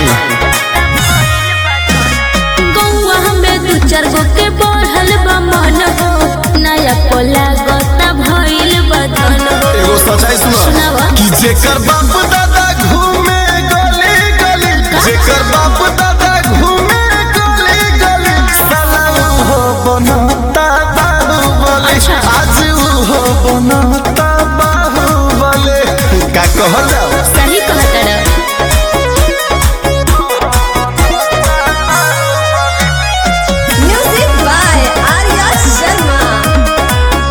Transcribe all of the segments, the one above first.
गौवा में दू चार गो के बढ़ल बा मन हो नया कोला गोता भइल बदन हो एगो सच्चाई सुना सुनावा। कि जेकर बाप दादा घूमे गली गली जेकर बाप दादा घूमे गली गली साला हो बनता बाहुबली अच्छा। आज हो बनता बाहुबली का कहल जाओ सही कहतड़ Music by Arya Sharma.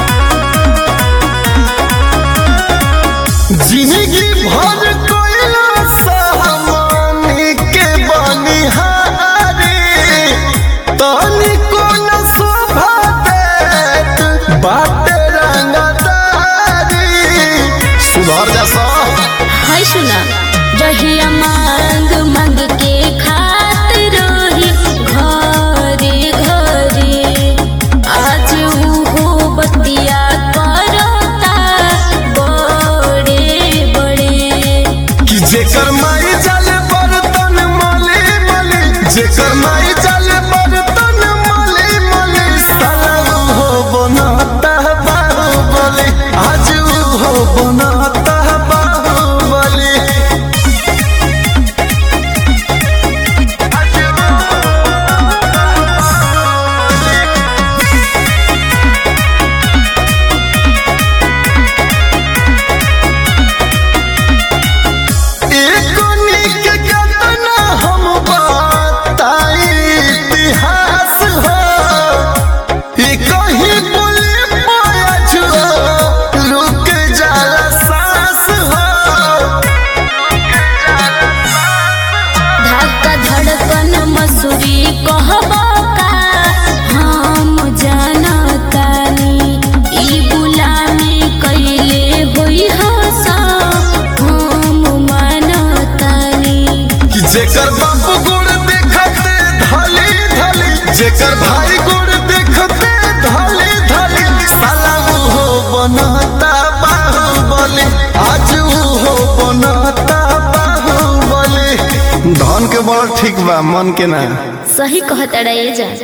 जिंदगी भर कोयला सामानी के बनिहारी तनी को न शोभा देत बाटे रंगदारी सुधर जा सा हाय सुना जहिया मांग मांग के खात रही घरे घरे आज उहो बतिया करता बड़े बड़े कि जेकर माई जाले बर्तन मले मले जेकर माई जाले बर्तन मले मले साला हो बनता बाहुबली आज हो बनता बाहुबली एको निक केतना हम बताई इतिहास हो ई कहीं बोले पाया जुआ रुक जाला सांस हो धक्का धड़कन मसूरी कहबो का हम जानतानी ई गुलामी कैले होई हसा हम मानतानी कि जेकर बाप गुड़ देखते धली धली जेकर भाई गुड़ देखते धली धली साला हो बनता बाहुबली आज हो बनता बाहुबली धन के बड़ ठीक बा मन के ना सही कहतड़ा ये जा